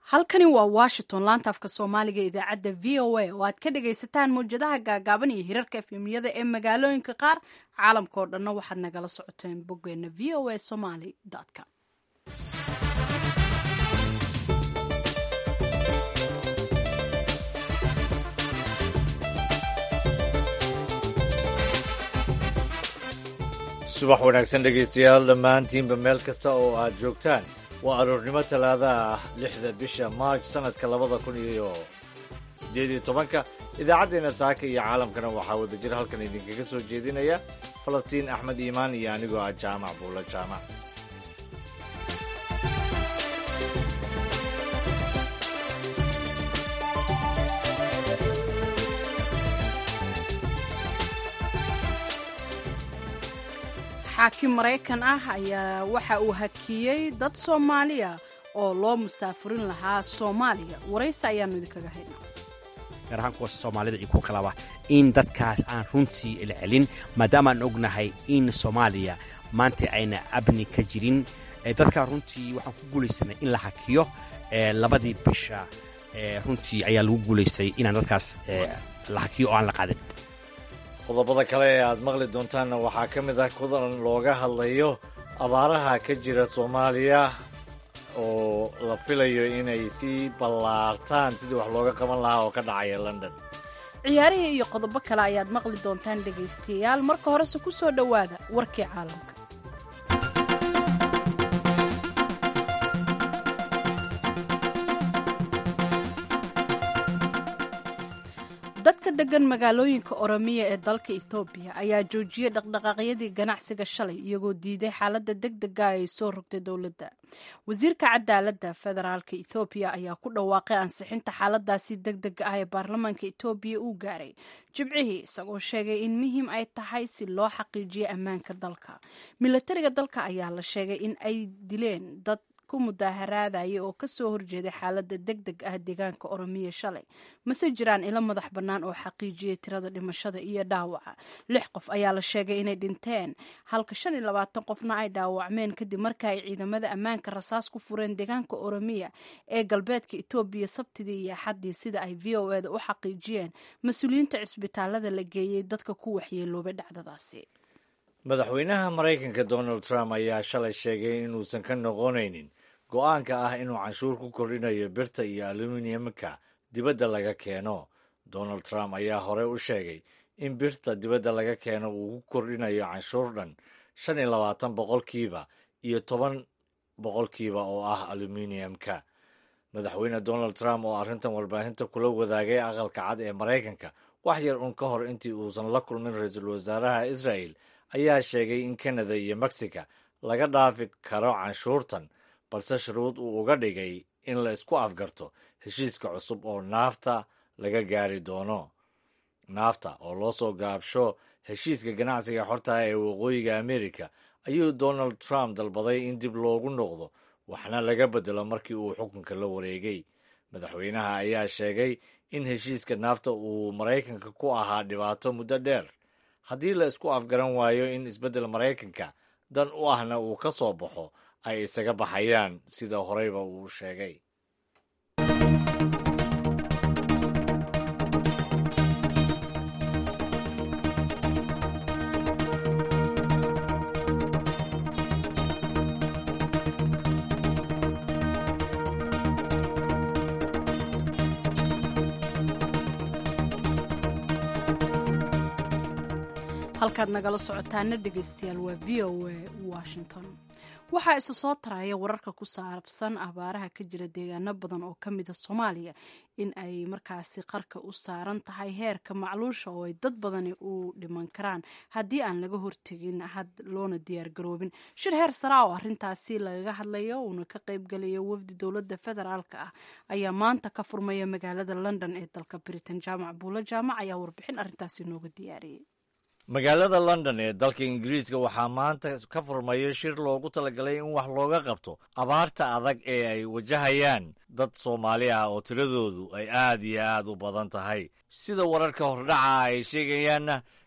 halkani waa washington laanta afka soomaaliga idaacadda v o a oo aad ka dhagaysataan mawjadaha gaagaaban iyo hirarka efemyada ee magaalooyinka qaar caalamka oo dhanna waxaad nagala socoteen boggeena v o a somaly com subax wanaagsan dhegaystayaal dhammaantiinba meel kasta oo aad joogtaan waa aroornimo talaada ah lixda bisha maarj sannadka labada kun iyo siddeed iyo tobanka idaacaddeena saaka iyo caalamkana waxaa wadajir halkan idinkaga soo jeedinaya falastiin axmed iimaan iyo anigoo ah jaamac buulla jaamac xaakim maraykan ah ayaa waxa uu hakiyey dad soomaaliya oo loo musaafurin lahaa soomaaliya waraysi ayaanu idinkaga haynaa gaar ahaan kuwa soomaalida iyo ku kalaba in dadkaas aan runtii ilcelin maadaama aan ognahay in soomaaliya maanta ayna abni ka jirin dadkaa runtii waxaan ku guulaysanay in la hakiyo labadii bisha runtii ayaa lagu guulaystay inaan dadkaas la hakiyo oo aan la qaadin qodobada kale ee aad maqli doontaanna waxaa ka mid ah kudan looga hadlayo abaaraha ka jira soomaaliya oo la filayo inay sii ballaartaan sidii wax looga qaban lahaa oo ka dhacaya london ciyaarihii iyo qodobo kale ayaad maqli doontaan dhegaystayaal marka horese ku soo dhowaada warkii caalamka dadka degan magaalooyinka oromiya ee dalka etoobiya ayaa joojiyey dhaqdhaqaaqyadii ganacsiga shalay iyagoo diiday xaaladda deg dega ay soo rogtay dowladda wasiirka cadaaladda federaalka ethoobiya ayaa ku dhawaaqay ansixinta xaaladaasi deg dega ah ee baarlamaanka etoobiya uu gaaray jibcihii isagoo sheegay in muhiim ay tahay si loo xaqiijiyo ammaanka dalka milatariga dalka ayaa la sheegay in ay dileen dad ku mudaaharaadaya oo kasoo horjeeday xaalada deg deg ah deegaanka oromiya shalay mase jiraan ilo madax bannaan oo xaqiijiyay tirada dhimashada iyo dhaawaca lix qof ayaa la sheegay inay dhinteen halka shan iyo labaatan qofna ay dhaawacmeen kadib marka ay ciidamada ammaanka rasaas ku fureen deegaanka oromiya ee galbeedka etoobiya sabtidii iyo axaddii sida ay v o eda u xaqiijiyeen mas-uuliyiinta cisbitaalada la geeyey dadka ku waxyeeloobay dhacdadaasi madaxweynaha maraykanka donald trump ayaa shalay sheegay inuusan ka noqonaynin go-aanka ah inuu canshuur ku kordhinayo birta iyo aluminiyamka dibadda laga keeno donald trump ayaa horey u sheegay in birta dibadda laga keeno uu ku kordhinayo canshuur dhan shan iyo labaatan boqolkiiba iyo toban boqolkiiba oo ah aluminiyamka madaxweyne donald trump oo arrintan warbaahinta kula wadaagay aqalka cad ee maraykanka wax yar un ka hor intii uusan la kulmin ra-iisul wasaaraha israel ayaa sheegay in kanada iyo mexica laga dhaafi karo canshuurtan balse shuruud uu uga dhigay in la isku afgarto heshiiska cusub oo naafta laga gaari doono naafta oo loo soo gaabsho heshiiska ganacsiga xortaha ee waqooyiga amerika ayuu donald trump dalbaday in dib loogu noqdo waxna laga bedelo markii uu xukunka la wareegay madaxweynaha ayaa sheegay in heshiiska naafta uu maraykanka ku ahaa dhibaato muddo dheer haddii la isku afgaran waayo in isbeddel maraykanka dan u ahna uu ka soo baxo ay isaga baxayaan sida horeyba uu sheegay halkaad nagala socotaana dhegaystayaal waa v o a washington waxaa isa soo taraya wararka ku saabsan abaaraha ka jira deegaano badan oo ka mida soomaaliya in ay markaasi qarka u saaran tahay heerka macluusha oo ay dad badani u dhiman karaan haddii aan laga hortegin had loona diyaargaroobin shir heer saraa oo arrintaasi lagaga hadlayo uuna ka qaybgalayo wafdi dowladda federaalk ah ayaa maanta ka furmaya magaalada london ee dalka britain jaamac buulo jaamac ayaa warbixin arrintaasi nooga diyaariyey magaalada london ee dalka ingiriiska waxaa maanta ka furmaya shir loogu talagalay in wax looga qabto abaarta adag ee ay wajahayaan dad soomaali ah oo tiradoodu ay aad iyo aad u badan tahay sida wararka hordhaca ay sheegayaanna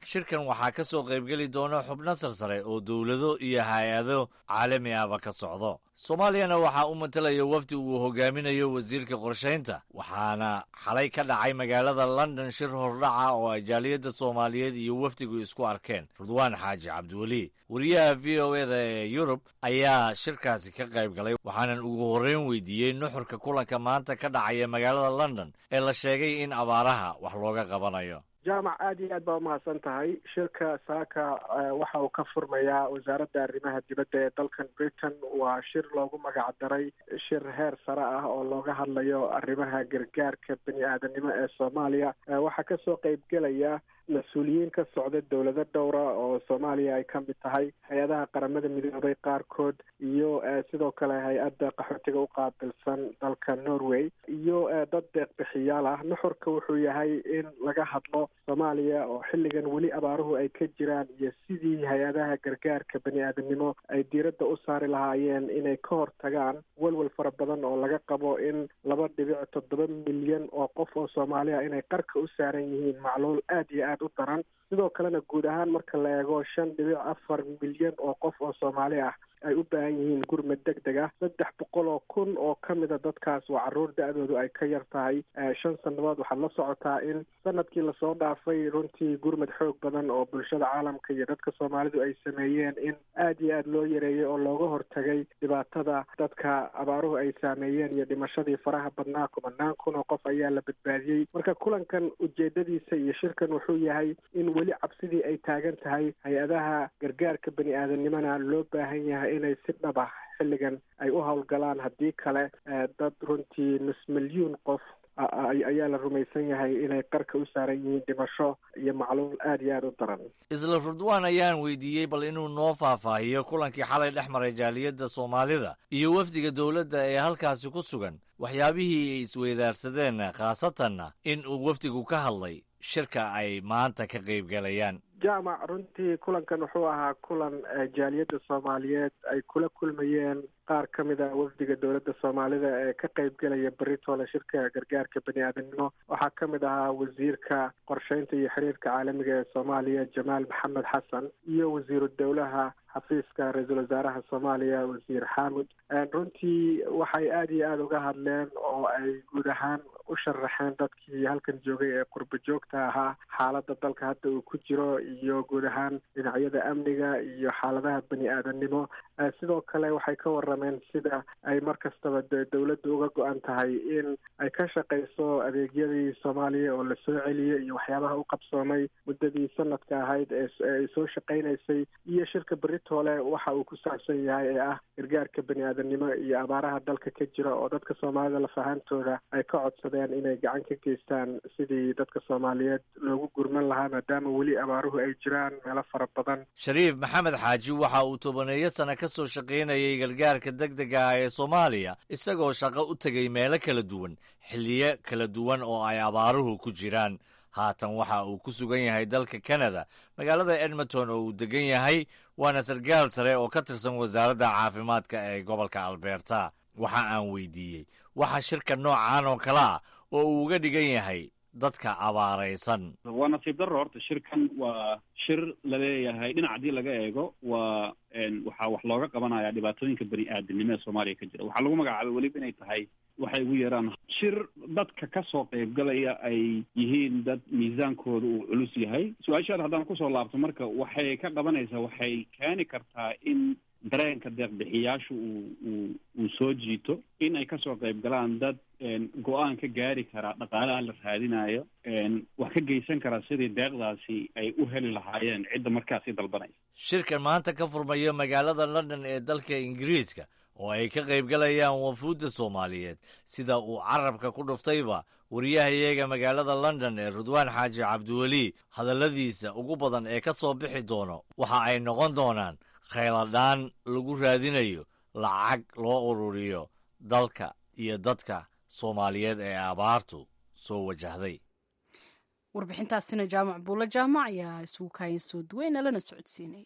shirkan waxaa ka soo qaybgeli doona xubno sarsare oo dowlado iyo hay-ado caalami ahba ka socdo soomaaliyana waxaa u matalaya wafdi uu hogaaminayo wasiirka qorshaynta waxaana xalay ka dhacay magaalada london shir hordhaca oo ay jaaliyadda soomaaliyeed iyo wafdigu isku arkeen rudwaan xaaji cabdiweli wariyaha v o eda ee yurub ayaa shirkaasi ka qayb galay waxaanan ugu horreyn weydiiyey nuxurka kulanka maanta ka dhacaya magaalada london ee la sheegay in abaaraha wax looga qabanayo jaamac aad iyo aad baa umahadsan tahay shirka saaka waxa uu ka furmayaa wasaaradda arrimaha dibadda ee dalkan britain waa shir loogu magac daray shir heer sare ah oo looga hadlayo arrimaha gargaarka bani aadanimo ee soomaaliya waxaa kasoo qeybgelaya mas-uuliyiin ka socda dowlado dhowra oo soomaaliya ay ka mid tahay hay-adaha qaramada midoobay qaarkood iyo sidoo kale hay-adda qaxootiga u qaabilsan dalka norway iyo dad deeqbixiyaal ah nuxurka wuxuu yahay in laga hadlo soomaaliya oo xilligan weli abaaruhu ay ka jiraan iyo sidii hay-adaha gargaarka bani aadanimo ay diiradda u saari lahaayeen inay ka hortagaan walwal fara badan oo laga qabo in laba dhibic toddoba milyan oo qof oo soomaaliya inay qarka u saaran yihiin macluul aad iyo aad u daran sidoo kalena guud ahaan marka la eego shan dhibic afar milyan oo qof oo soomaali ah ay u baahan yihiin gurmad deg deg ah saddex boqol oo kun oo ka mida dadkaas waa carruur da-doodu ay ka yar tahay shan sannadood waxaad la socotaa in sanadkii lasoo dhaafay runtii gurmad xoog badan oo bulshada caalamka iyo dadka soomaalidu ay sameeyeen in aad iyo aad loo yareeyay oo looga hortagay dhibaatada dadka abaaruhu ay saameeyeen iyo dhimashadii faraha badnaa kumanaan kun oo qof ayaa la badbaadiyey marka kulankan ujeedadiisa iyo shirkan wuxuu yahay in weli cabsidii ay taagan tahay hay-adaha gargaarka bani aadanimona loo baahan yahay inay si dhab ah xilligan ay u howlgalaan haddii kale dad runtii nus milyuun qof ayaa la rumaysan yahay inay qarka u saaran yihiin dhimasho iyo macluul aad iyo aada u daran isla rudwaan ayaan weydiiyey bal inuu noo faahfaahiyo kulankii xalay dhex maray jaaliyadda soomaalida iyo wafdiga dowladda ee halkaasi ku sugan waxyaabihii ay isweydaarsadeen khaasatanna in uu wafdigu ka hadlay shirka ay maanta ka qaybgalayaan jaamac runtii kulankan wuxuu ahaa kulan jaaliyadda soomaaliyeed ay kula kulmayeen qaar ka mid a wafdiga dowladda soomaalida ee ka qaybgelaya beritoole shirka gargaarka bani aadanimo waxaa ka mid ahaa wasiirka qorsheynta iyo xiriirka caalamiga ee soomaaliya jamaal maxamed xasan iyo wasiiru dowlaha xafiiska ra-iisul wasaaraha soomaaliya wasiir xaamud runtii waxay aada iyo aada uga hadleen oo ay guud ahaan u sharaxeen dadkii halkan joogay ee qurbo joogta ahaa xaaladda dalka hadda uu ku jiro iyo guud ahaan dhinacyada amniga iyo xaaladaha bani aadanimo sidoo kale waxay ka warameen sida ay mar kastaba de dowladdu uga go-an tahay in ay ka shaqayso adeegyadii soomaaliya oo lasoo celiyey iyo waxyaabaha u qabsoomay muddadii sanadka ahayd eeay soo shaqaynaysay iyo shirka beritoole waxa uu ku saabsan yahay ee ah gargaarka bani aadanimo iyo abaaraha dalka ka jira oo dadka soomaalida lafahaantooda ay ka codsadeen inay gacan ka geystaan sidii dadka soomaaliyeed loogu gurman lahaa maadaama weli abaaruhu ay jiraan meelo fara badan shariif maxamed xaaji waxa uu tobaneeyo sano ka soo shaqaynayay gargaarka deg dega ah ee soomaaliya isagoo shaqo u tegay meelo kala duwan xilliyo kala duwan oo ay abaaruhu ku jiraan haatan waxa uu ku sugan yahay dalka canada magaalada edmonton oo uu degan yahay waana sarkaal sare oo ka tirsan wasaaradda caafimaadka ee gobolka alberta waxa aan weydiiyey waxa shirka noocan oo kale ah oo uu uga dhigan yahay dadka abaaraysan waa nasiib darro horta shirkan waa shir laleeyahay dhinac haddii laga eego waa waxaa wax looga qabanaya dhibaatooyinka bani aadamnimo ee soomaaliya ka jira waxaa lagu magacaabay weliba inay tahay waxay ugu yeeraan shir dadka ka soo qaybgalaya ay yihiin dad miisaankooda uu culus yahay su-aashaada haddaan kusoo laabto marka waxay ka qabanaysaa waxay keeni kartaa in dareenka deeqbixiyaashu uu uu uu soo jiito in ay kasoo qayb galaan dad go-aan ka gaari karaa dhaqaalaha la raadinayo wax ka geysan karaa sidii deeqdaasi ay u heli lahaayeen cidda markaasi dalbanaysa shirkan maanta ka furmayo magaalada london ee dalka ingiriiska oo ay ka qaybgalayaan wafuudda soomaaliyeed sida uu carabka ku dhuftayba wariyahayaga magaalada london ee rudwaan xaaji cabdiweli hadalladiisa ugu badan ee ka soo bixi doono waxa ay noqon doonaan khayladhaan lagu raadinayo lacag loo ururiyo dalka iyo dadka soomaaliyeed ee abaartu soo wajahday warbixintaasina jaamac buulo jaamac ayaa isugu kaayan soo duweyna lana socodsiinay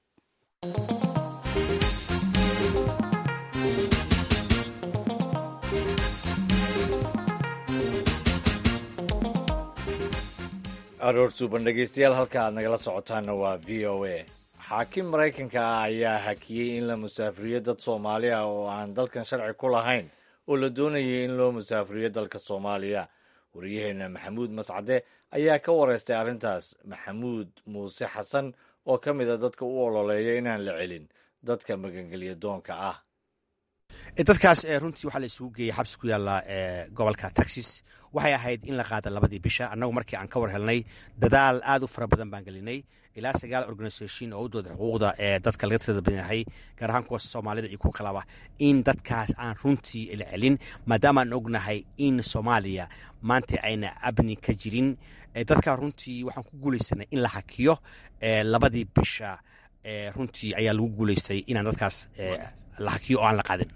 aroor suuban dhegeystayaal halka aad nagala socotaanna waa v o a xaakim maraykanka ah ayaa hakiyey in la musaafiriyo dad soomaali ah oo aan dalkan sharci ku lahayn oo la doonayay in loo musaafiriyo dalka soomaaliya waryaheena maxamuud mascade ayaa ka wareystay arrintaas maxamuud muuse xasan oo ka mid a dadka u ololeeya inaan la celin dadka magangelya doonka ah dadkaas runtii waxaa la isugu geeyey xabsi ku yaalla gobolka texas waxay ahayd in la qaada labadii bisha annagu markii aan ka war helnay dadaal aad u fara badan baan gelinay ilaa sagaal organisation oo u dooda xuquuqda ee dadka laga tirada badan yahay gaar ahaan kuwa soomaalida iyo kuwa kalaba in dadkaas aan runtii la celin maadaama aan ognahay in soomaaliya maanta ayna abni ka jirin dadkaa runtii waxaan ku guulaysanay in la hakiyo labadii bisha runtii ayaa lagu guulaystay inaan dadkaas la hakiyo oo aan la qaadin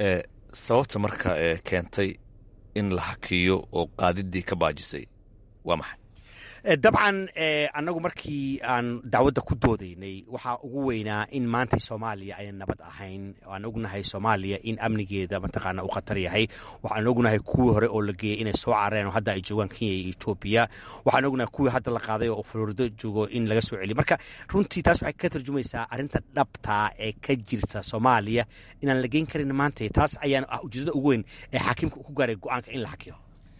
sababta marka keentay in la hakiyo oo qaadidii ka baajisay waa maxay dabcan annagu markii aan dacwadda ku doodaynay waxaa ugu weynaa in maanta soomaaliya ayna nabad ahayn aan ognahay soomaaliya in amnigeeda mataqaana u khatar yahay waxaan ognahay kuwii hore oo la geeyey inay soo carareen oo hadda ay joogaan kenya iyo etoobiya waxaan ognahay kuwii hadda la qaaday oo florido joogo in laga soo celiyo marka runtii taas waxay ka tarjumaysaa arrinta dhabtaa ee ka jirta soomaaliya inaan la geyn karin maanta taas ayaan ah ujeedada ugu weyn ee xaakimka ku gaaray go-aanka in la hakiyo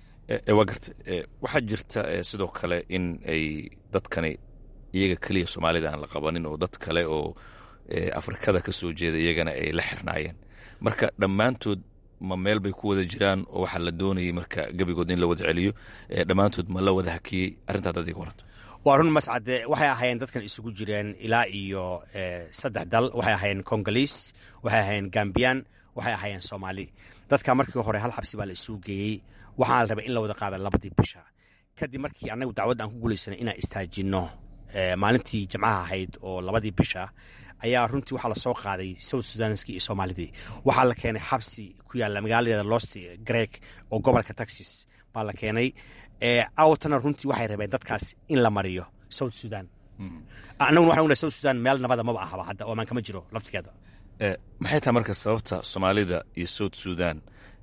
waa garta waxaa jirta sidoo kale in ay dadkani iyaga keliya soomaalida aan la qabanin oo dad kale oo afrikada ka soo jeeda iyagana ay la xirnaayeen marka dhammaantood ma meel bay ku wada jiraan oo waxaa la doonayay marka gebigood in la wada celiyo dhammaantood ma la wada hakiyey arrintaa dad iga waranto waa run mascade waxay ahaayeen dadkan isugu jireen ilaa iyo saddex dal waxay ahaayeen congoliis waxay ahaayeen gambiyan waxay ahaayeen soomaali dadka markii hore hal xabsi baa la isugu geeyey waxaa la rabay in la wada qaada labadii bisha kadib markii annagu dacwadda aan ku guulaysanay inaan istaajinno maalintii jimcaha ahayd oo labadii bisha ayaa runtii waxaa lasoo qaaday south sudanski iyo soomaalidii waxaa la keenay xabsi ku yaalla magaaladeeda lost greg oo gobolka texas baa la keenay awtana runtii waxay rabeen dadkaas in la mariyo south sudan annaguna waxaan ognahay south sudan meel nabada maba ahaba hadda oo amaan kama jiro laftigeeda maxay tahay marka sababta soomaalida iyo south sudan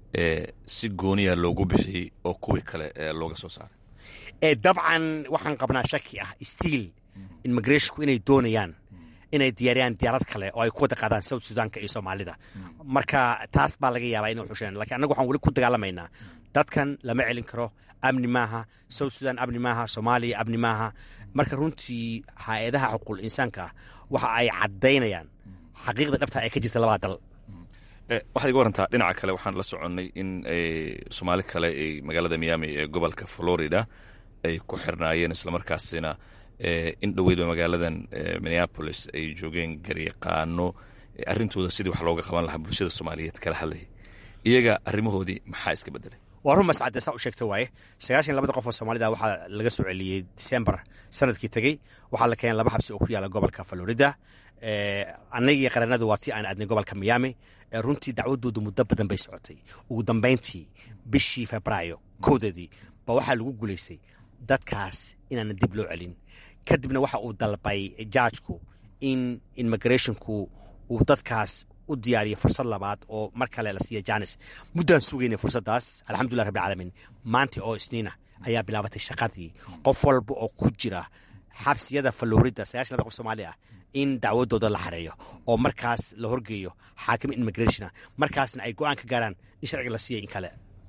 si gooniya loogu bixiyey oo kuwii kale looga soo saaray dabcan waxaan qabnaa shaki ah stiil immigrationku inay doonayaan inay diyaariyaan diyaarad kale oo ay ku wada qaadaan south sudanka iyo soomaalida marka taas baa laga yaabaa inay xusheen lakiin annagu waxaan weli ku dagaalamaynaa dadkan lama celin karo amni maaha south sudan amni maaha soomaaliya amni maaha marka runtii hay-adaha xuquuqul insaanka waxa ay caddaynayaan xaqiiqda dhabta ee ka jirta labada dal waxaad iga warantaa dhinaca kale waxaan la soconnay in soomaali kale ay magaalada miami ee gobolka florida ay ku xirnaayeen islamarkaasina in dhoweydba magaaladan minneapolis ay joogeen garyaqaano arrintooda sidii wax looga qaban lahaa bulshada soomaaliyeed kala hadlayay iyaga arrimahoodii maxaa iska bedelay waa run mascade saa u sheegta waaye sagaashan labada qof oo soomaalida waxaa laga soo celiyey december sanadkii tegey waxaa la keenay laba xabsi oo ku yaala gobolka florida annagii qaranadu waa tii aan aadnay gobolka miami runtii dacwadoodu muddo badan bay socotay ugu dambayntii bishii febraayo kowdeedii ba waxaa lagu guulaystay dadkaas inaana dib loo celin kadibna waxa uu dalbay jaajku in immigrationku uu dadkaas u diyaariyo fursad labaad oo mar kale la siiya janis muddaan sugaynay fursaddaas alxamdulilah rabbi alcaalamiin maanta oo isniina ayaa bilaabatay shaqadii qof walba oo ku jira xabsiyada falorida sagaashan laba qof soomaali ah in dacwadooda la xareeyo oo markaas la horgeeyo xaakim immigrationa markaasna ay go-aan ka gaaraan in sharciga la siiya in kale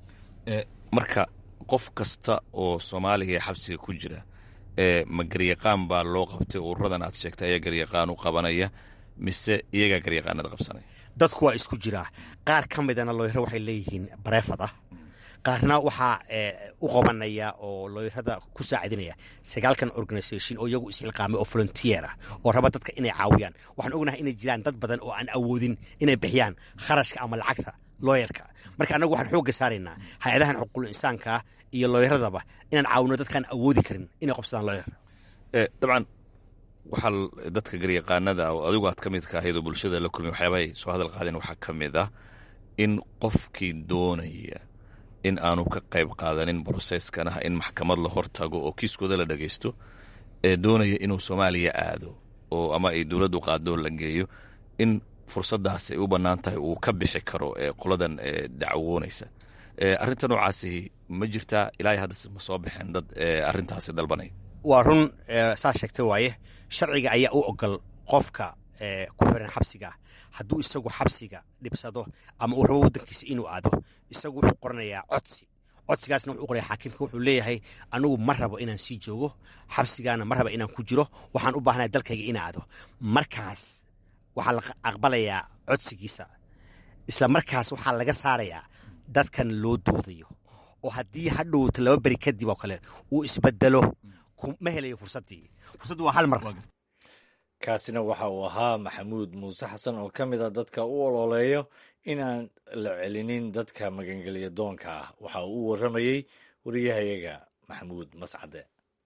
marka qof kasta oo soomaaliga ee xabsiga ku jira ma garyaqaan baa loo qabtay ururadan aad sheegtay ayaa garyaqaan u qabanaya mise iyagaa garyaqaanada qabsanaya dadku waa isku jiraa qaar ka midana looyaro waxay leeyihiin bareefad ah qaarna waxaa u qabanaya oo looyarada ku saacidinaya sagaalkan organisation oo iyagu isxilqaamay oo volunteer ah oo raba dadka inay caawiyaan waxaan ognahay inay jiraan dad badan oo aan awoodin inay bixiyaan kharashka ama lacagta looyarka marka annagu waxaan xoogga saaraynaa hay-adahan xuquuqul insaanka iyo looyaradaba inaan caawino dadkaan awoodi karin inay qabsadaan looyar dabcan waxaa dadka garyaqaanada oo adigu aad ka midka ahayd oo bulshada la kulmay waxyaabahay soo hadal qaadeen waxaa ka mid ah in qofkii doonaya in aanu ka qayb qaadanin broseskan ah in maxkamad la hortago oo kiiskooda la dhagaysto ee doonaya inuu soomaaliya aado oo ama ay dowladdu qaadoo la geeyo in fursaddaas ay u bannaan tahay uu ka bixi karo ee qoladan dacwoonaysa arrinta noocaasi ma jirtaa ilaa hadda ma soo baxeen dad arrintaasi dalbanaya waa run saa sheegtay waaye sharciga ayaa u ogol qofka ku xiran xabsiga hadduu isagu xabsiga dhibsado ama uu rabo waddankiisa inuu aado isagu wuxuu qoranayaa codsi codsigaasna wuxuu qoraya xaakimka wuxuu leeyahay anigu ma rabo inaan sii joogo xabsigaana ma raba inaan ku jiro waxaan u baahnaya dalkayga inaan aado markaas waxaa la aqbalayaa codsigiisa isla markaas waxaa laga saarayaa dadkan loo doodayo oo haddii hadhowta laba beri kadib oo kale uu isbedelo ma helayo fursaddii fursaddu waa hal mar kaasina waxa uu ahaa maxamuud muuse xasan oo ka mid a dadka u ololeeyo inaan la celinin dadka magangelya doonka ah waxa uu u warramayey wariyahayaga maxamuud mascade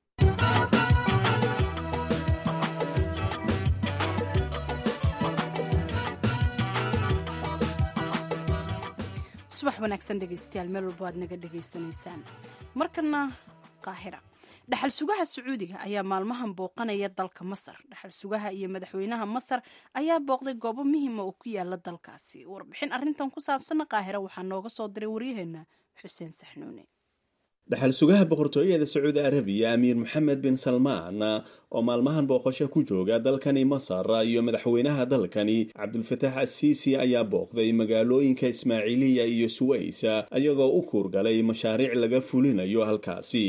subax wanaagsan dhegaystayaal meel walba aad naga dhegaysanaysaan markana qaahira dhaxal sugaha sacuudiga ayaa maalmahan booqanaya dalka masar dhaxal sugaha iyo madaxweynaha masar ayaa booqday goobo muhiima oo ku yaala dalkaasi warbixin arintan ku saabsanna qaahira waxaa nooga soo diray waryaheena xuseen saxnuune dhaxal sugaha boqortooyada sacuudi arabiya amiir moxamed bin salmaan oo maalmahan booqasho ku jooga dalkani masar iyo madaxweynaha dalkani cabdulfataax asiisi ayaa booqday magaalooyinka ismaaciiliya iyo suways ayagoo u kuurgalay mashaariic laga fulinayo halkaasi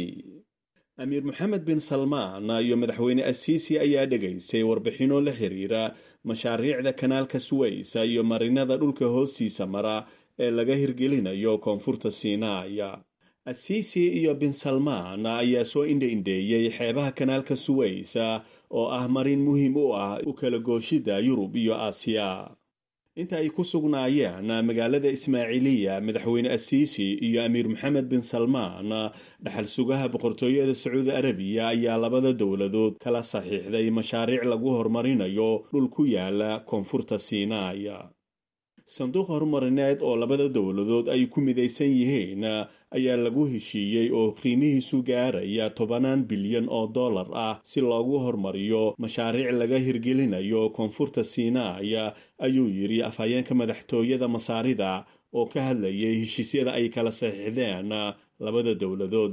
amiir moxamed bin salmaan iyo madaxweyne asiisi ayaa dhegaystay warbixinno la xiriira mashaariicda kanaalka suways iyo marinada dhulka hoostiisa mara ee laga hirgelinayo koonfurta siinaaya asiisi iyo bin salmaan ayaa soo indha-indheeyey xeebaha kanaalka suways oo ah marin muhiim u ah u kala gooshida yurub iyo aasiya inta ay ku sugnaayeen magaalada ismaaciiliya madaxweyne asiisi iyo amiir moxamed bin salmaan dhaxal sugaha boqortooyada sacuudi arabiya ayaa labada dowladood kala saxiixday mashaariic lagu horumarinayo dhul ku yaala koonfurta siinaaya sanduuq horumarineed oo labada dowladood ay ku midaysan yihiin ayaa lagu heshiiyey oo qiimihiisu gaaraya tobanaan bilyan oo dollar ah si loogu horumariyo mashaariic laga hirgelinayo koonfurta siinaaya ayuu yidhi afhayeenka madaxtooyada masaarida oo ka hadlayay heshiisyada ay kala saxiixdeen labada dowladood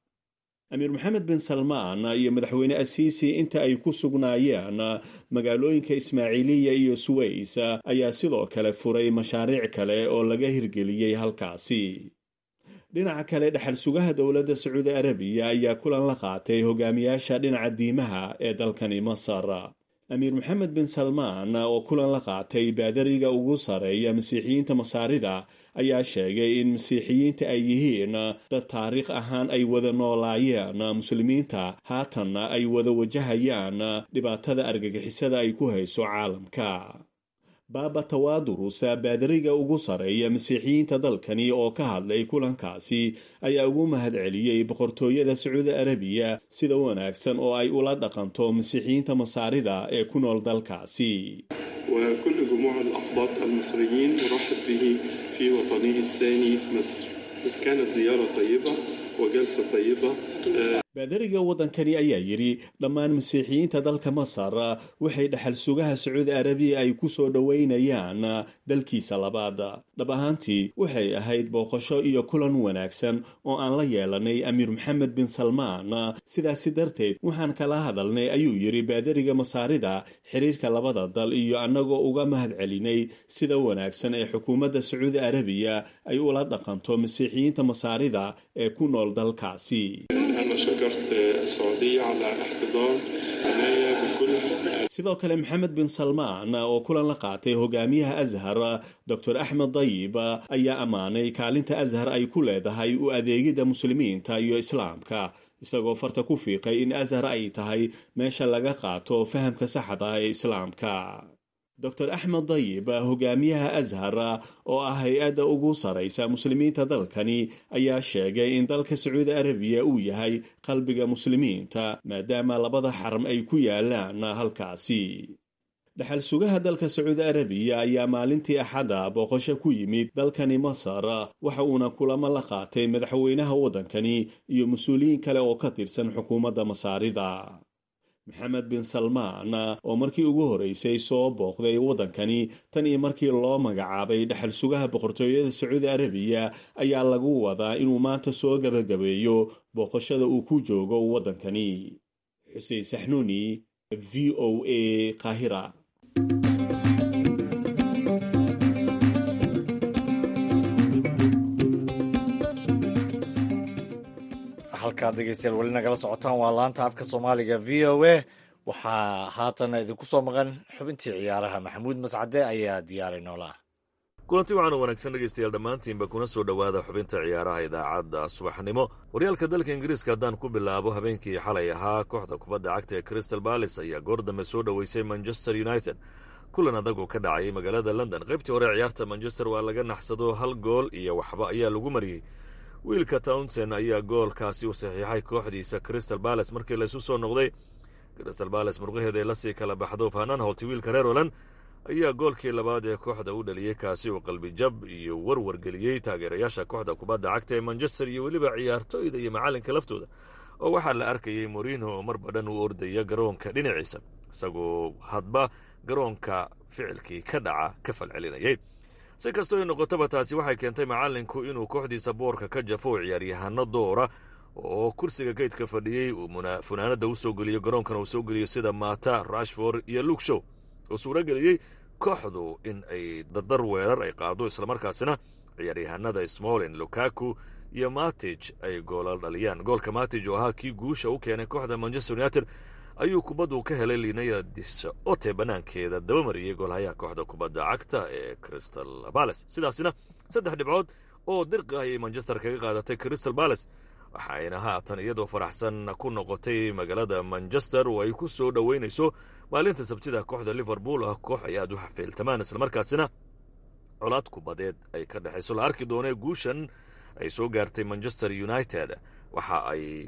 amiir moxamed bin salmaan iyo madaxweyne asiisi inta ay ku sugnaayeen magaalooyinka ismaaciiliya iyo suways ayaa sidoo kale furay mashaariic kale oo laga hirgeliyey halkaasi dhinaca kale dhaxal sugaha dowladda sacuudi arabiya ayaa kulan la qaatay hogaamiyaasha dhinaca diimaha ee dalkani masar amiir moxamed bin salmaan oo kulan la qaatay baadariga ugu sareeya masiixiyiinta masaarida ayaa sheegay in masiixiyiinta ay yihiin dad taariikh ahaan ay wada noolaayeen muslimiinta haatanna ay wada wajahayaan dhibaatada argagixisada ay ku hayso caalamka baaba tawaadurus baadariga ugu sareeya masiixiyiinta dalkani oo ka hadlay kulankaasi ayaa ugu mahadceliyey boqortooyada sacuudi arabiya sida wanaagsan oo ay ula dhaqanto masiixiyiinta masaarida ee ku nool dalkaasi وكل جموع الأقباط المصريين نرحب به في وطنه الثاني مصر كانت زيارة طيبة وجلسة طيبة baadariga waddankani ayaa yidhi dhammaan masiixiyiinta dalka masar waxay dhaxal sugaha sacuudi arabiya ay ku soo dhoweynayaan dalkiisa labaad dhab ahaantii waxay ahayd booqasho iyo kulan wanaagsan oo aan la yeelanay amiir moxamed bin salmaan sidaasi darteed waxaan kala hadalnay ayuu yidhi baadariga masaarida xiriirka labada dal iyo annagoo uga mahad celinay sida wanaagsan ee xukuumadda sacuudi arabiya ay ula dhaqanto masiixiyiinta masaarida ee ku nool dalkaasi أنا شكرت السعودية على احتضان عناية بكل sidoo kale maxamed bin salmaan oo kulan la qaatay hogaamiyaha ashar dor axmed dayib ayaa ammaanay kaalinta ashar ay ku leedahay u adeegidda muslimiinta iyo islaamka isagoo farta ku fiiqay in ashar ay tahay meesha laga qaato fahamka saxda ee islaamka dor axmed dayib hogaamiyaha ashar oo ah hay-adda ugu saraysa muslimiinta dalkani ayaa sheegay in dalka sacuudi arabiya uu yahay qalbiga muslimiinta maadaama labada xaram ay ku yaalaan halkaasi dhaxal sugaha dalka sacuudi arabiya ayaa maalintii axadda booqasho ku yimid dalkani masar waxa uuna kulamo la qaatay madaxweynaha waddankani iyo mas-uuliyiin kale oo ka tirsan xukuumadda masaarida maxamed bin salmaan oo markii ugu horeysay soo booqday waddankani tan iyo markii loo magacaabay dhaxal sugaha boqortooyada sacuudi arabiya ayaa lagu wadaa inuu maanta soo gabagabeeyo booqashada uu ku joogo waddankani xuseen saxnuuni v o a qaahira halkaad dhegeystayaal weli nagala socotaan waa laanta afka soomaaliga v o a waxaa haatan idinku soo maqan xubintii ciyaaraha maxamuud mascade ayaa diyaaray noola kulanti waxaanu wanaagsan dhegaystayaal dhammaantiinba kuna soo dhowaada xubinta ciyaaraha idaacadda subaxnimo horyaalka dalka ingiriiska haddaan ku bilaabo habeenkii xalay ahaa kooxda kubadda cagta ee crystal balis ayaa goor dambe soo dhoweysay manchester united kulan adag oo ka dhacayay magaalada london qaybtii hore ciyaarta manchester waa laga naxsado hal gool iyo waxba ayaa lagu mariyey wiilka townson ayaa goolkaasi u saxiixay kooxdiisa crystal balas markii laysu soo noqday crystal balas murqaheeda ay lasii kala baxdo fananholti wiilka reer holand ayaa goolkii labaad ee kooxda u dhaliyey kaasi uu qalbijab iyo warwar geliyey taageerayaasha kooxda kubadda cagta ee manchester iyo weliba ciyaartoyda iyo macallinka laftooda oo waxaa la arkayay morino oo mar badhan u ordaya garoonka dhinaciisa isagoo hadba garoonka ficilkii ka dhaca ka falcelinayay si kastoo ay noqotaba taasi waxay keentay macallinku inuu kooxdiisa boorka ka jafo ciyaaryahano doora oo kursiga geydka fadhiyey uu funaanada u soo geliyo garoonkana uu soo geliyo sida mata rashford iyo luke show oo suuro geliyey kooxdu in ay dardar weerar ay qaado islamarkaasina ciyaaryahanada smolin lukaku iyo matij ay goolal dhaliyaan goolka matij oo ahaa kii guusha u keenay kooxda manchester united ayuu kubaddu ka helay liinaya disote bannaankeeda dabamariyey goolhayaha kooxda kubadda cagta ee crystal bales sidaasina saddex dhibcood oo dirqi ayay manchester kaga qaadatay crystal bales waxayna haatan iyadoo faraxsan ku noqotay magaalada manchester oo ay ku soo dhoweynayso maalinta sabtida kooxda liverpool ah koox ay aad u xafiiltamaan islamarkaasina colaad kubadeed ay ka dhexayso la arki doonee guushan ay soo gaartay manchester united waxa ay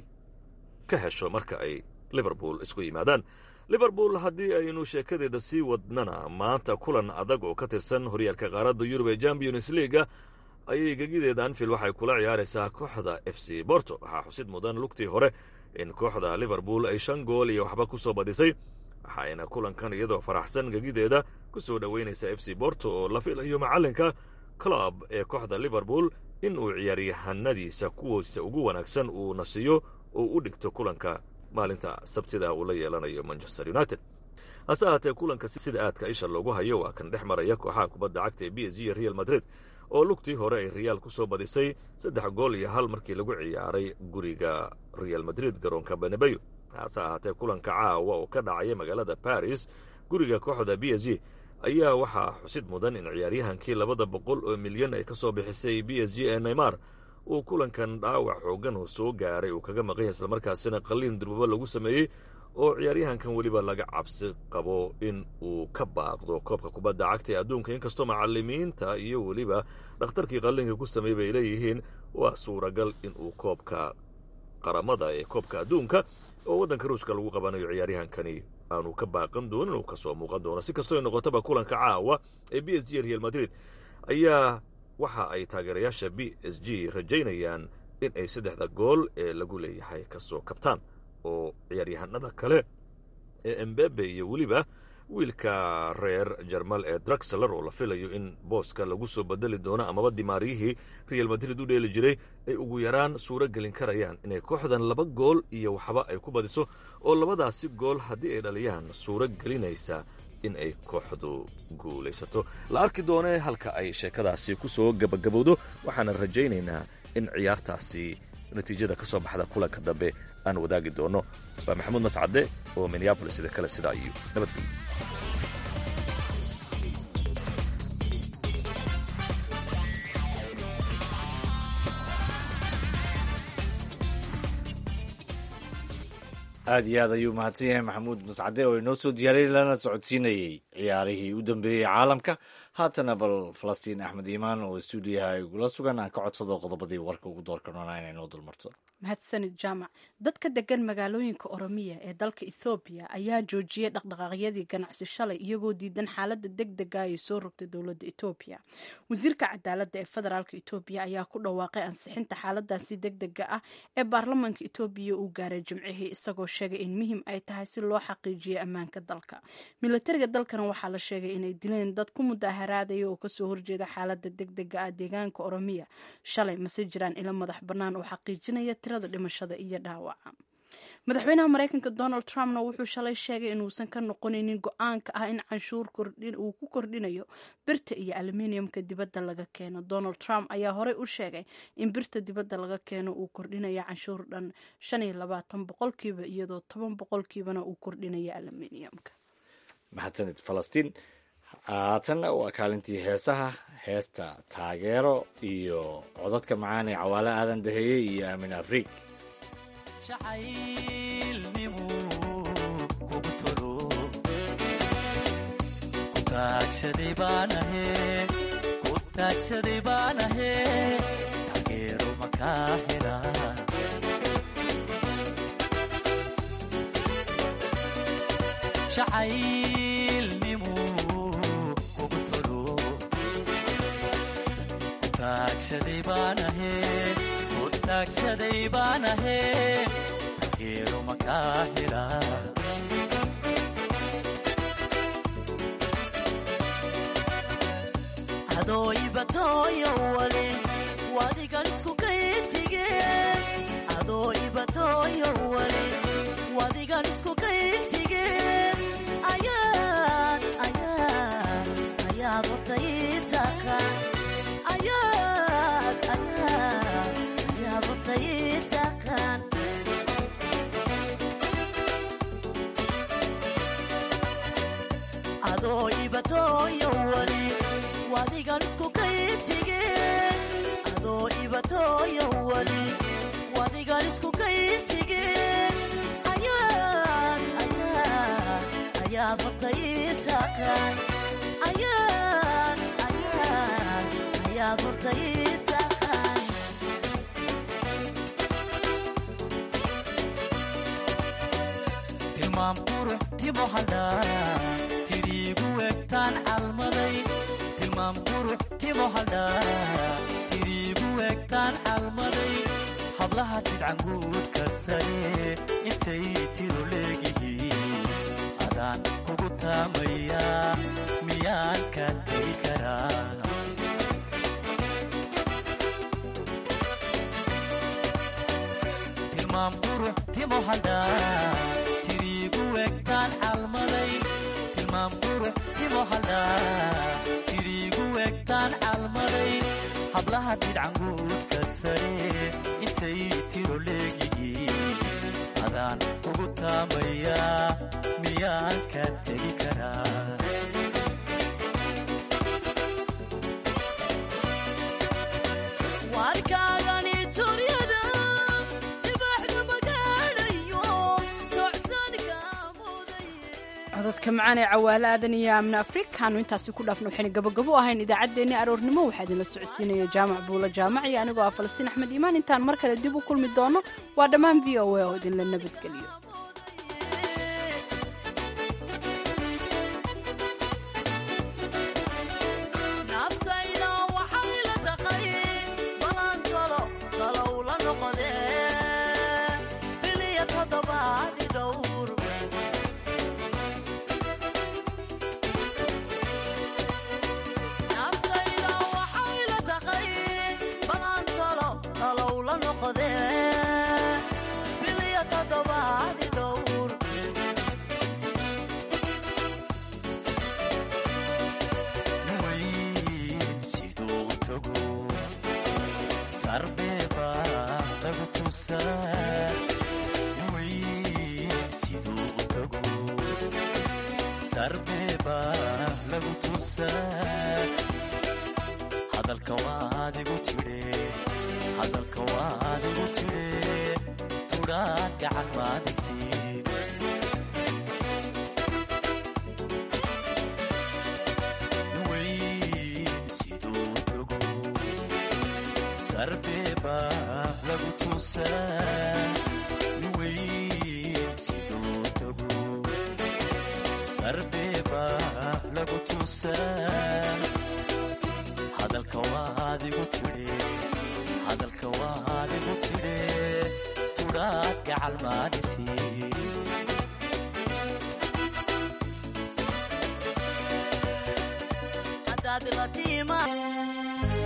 ka hesho marka ay liverpool isku yimaadaan liverpool haddii aynu sheekadeeda sii wadnana maanta kulan adag oo ka tirsan horyaalka qaaradda yurub ee champions leaga ayay gegideeda anfield waxay kula ciyaaraysaa kooxda f c borto waxaa xusid mudan lugtii hore in kooxda liverpool ay shan gool iyo waxba ku soo badisay waxayna kulankan iyadoo faraxsan gegideeda ku soo dhoweynaysa f c borto oo la filayo macallinka club ee kooxda liverpool in uu ciyaaryahanadiisa kuwiisa ugu wanaagsan uu nasiyo oo u dhigto kulanka maalinta sabtida uu la yeelanayo manchester united hase ahaatee kulanka sida aadka isha loogu hayo waa kan dhex maraya kooxaha kubadda cagta ee b s g iyo real madrid oo lugtii hore ay reyaal ku soo badisay saddex gool iyo hal markii lagu ciyaaray guriga real madrid garoonka benebeyo hase ahaatee kulanka caawa oo ka dhacaya magaalada baris guriga kooxda b s g ayaa waxaa xusid mudan in ciyaaryahankii labada boqol oo milyan ay ka soo bixisay b s g ee neymar uu kulankan dhaawac xoogan oo soo gaaray uu kaga maqanya islamarkaasina qaliin durbaba lagu sameeyey oo ciyaaryahankan weliba laga cabsi qabo in uu ka baaqdo koobka kubadda cagta ee adduunka inkastoo macalimiinta iyo weliba dhakhtarkii qalliinka ku sameeyey bay leeyihiin waa suuragal in uu koobka qaramada ee koobka adduunka oo waddanka ruushka lagu qabanayo ciyaaryahankani aanu ka baaqan doonin uu kasoo muuqan doono si kastoo ay noqotaba kulanka caawa ee b s g real madrid ayaa waxa ay taageerayaasha b s g rajaynayaan in ay saddexda gool ee lagu leeyahay kasoo kabtaan oo ciyaaryahanada kale ee embebe iyo weliba wiilka reer jermal ee druxler oo la filayo in booska lagu soo bedeli doono amaba dimaariyihii real madrid u dheeli jiray ay ugu yaraan suuro gelin karayaan inay kooxdan laba gool iyo waxba ay ku badiso oo labadaasi gool haddii ay dhaliyaan suuro gelinaysa in ay kooxdu guulaysato la arki doonee halka ay sheekadaasi ku soo gabagabowdo waxaana rajaynaynaa in ciyaartaasi natiijada ka soo baxda kulanka dambe aan wadaagi doono waa maxamuud mascade oo minneabolis sida kale sidaa iyo nabadgelyo aad iyo aad ayuu mahadsan yahay maxamuud mascade oo inoo soo diyaariyay lana socodsiinayey ciyaarihii u dambeeyey caalamka haatana bal falastiin axmed iimaan oo stuudiyaha igula sugan aan ka codsado qodobadii warka ugu doorka noonaa inay noo dulmarto mahadsanid jaamac dadka degan magaalooyinka oromiya ee dalka ethoobiya ayaa joojiyey dhaqdhaqaaqyadii ganacsi shalay iyagoo diidan xaalada deg dega ay soo rogtay dowladda etoobiya wasiirka cadaaladda ee federaalk etoobiya ayaa ku dhawaaqay ansixinta xaaladaasi deg dega ah ee baarlamaanka etoobiya uu gaaray jimcihii isagoo sheegay in muhim ay tahay si loo xaqiijiyo ammaanka dalka milatariga dalkana waxaa la sheegay inay dileen dad ku mudaharaadaya oo kasoo horjeeda xaalada deg dega ah deegaanka oromiya shalay mase jiraan ilo madax bannaan oo xaqiijinaya tirada dhimashada iyo dhaawaca madaxweynaha mareykanka donald trumpna wuxuu shalay sheegay inuusan ka noqonaynin go-aanka ah in canshuur uu ku kordhinayo birta iyo aluminiumka dibadda laga keeno donald trump ayaa horey u sheegay in birta dibadda laga keeno uu kordhinayo canshuur dhan shan iyo labaatan boqolkiiba iyadoo toban boqolkiibana uu kordhinayo aluminiumka mahadsanid falastiin haatanna waa kaalintii heesaha heesta taageero iyo codadka macaan ee cawaale aadan daheeyey iyo aamin afriig jacaylnimu kugu tolo ku taagsaday baanahe ku taagsaday baanahe taageero makaa hela jacaylnimu kugu tolo ku taagsaday baanahe ku taagsaday baanahe taageero makaa hela adoo ibatooyo wale wadigan isku kayintige adoo ibatooyo wale wadigan isku kayintige ayaad ayaad ayaad horta ii taqaan ayaad ayaad ayaad horta ii taqaan adoo ibatooyo wale wadigan isku kayintige adoo ibatooyo wale wadigan isku kayintige ayaad ayaad ayaad horta ii taqaan ayaad ayaad ayaad horta ii taqaan tilmaam qurux timo haldhaa tiriigu egtaan calmaday tilmaam qurux timo haldhaa tiriigu egtaan calmaday hablaha tidcanguudka sare intay tiro leegihiin adaan kugu taamayaa miyaan ka tegi karaa tilmaam qurux timo haldhaa tiriigu egtaan calmaday tilmaam qurux timo haldhaa tiriigu egtaan calmaday hablaha tidcanguudka sare intay tiro leegihiin adaan kugu taamayaa miyaan ka tegi karaa warkaagani turyada dibaxda magaadhayo tocsanka codadka macaan ee cawaale aadan iyo amna afrikaanu intaasi ku dhaafna waxayna gabagabo u ahayn idaacaddeenni aroornimo waxaa idinla socodsiinaya jaamac buulo jaamac iyo anigoo ah falastiin axmed iimaan intaan mar kale dib u kulmi doono waa dhammaan v o a oo idinla nabadgeliyo naftayda waxay la taqay balan talo talow la noqodee biliya toddobaadi dhowr naftayda waxay la taqay balan talo talow la noqodee biliya toddobaadi dhowr weyn siduu u tago sarbeeba lagu tusaa weyn siduu u tago sarbeeba lagu tusaa hadalka waadigu tidhe hadalka waadigu tidhe tudhaan gacan maadisiin weyn siduu u tago sarbeeba lagu tusaa weyn siduu u tago sarbeeba lagu tusaa hadalka waadigu tidhe hadalka waadigu tidhe tudhaad gacal maadisiin haddaad la tiimaa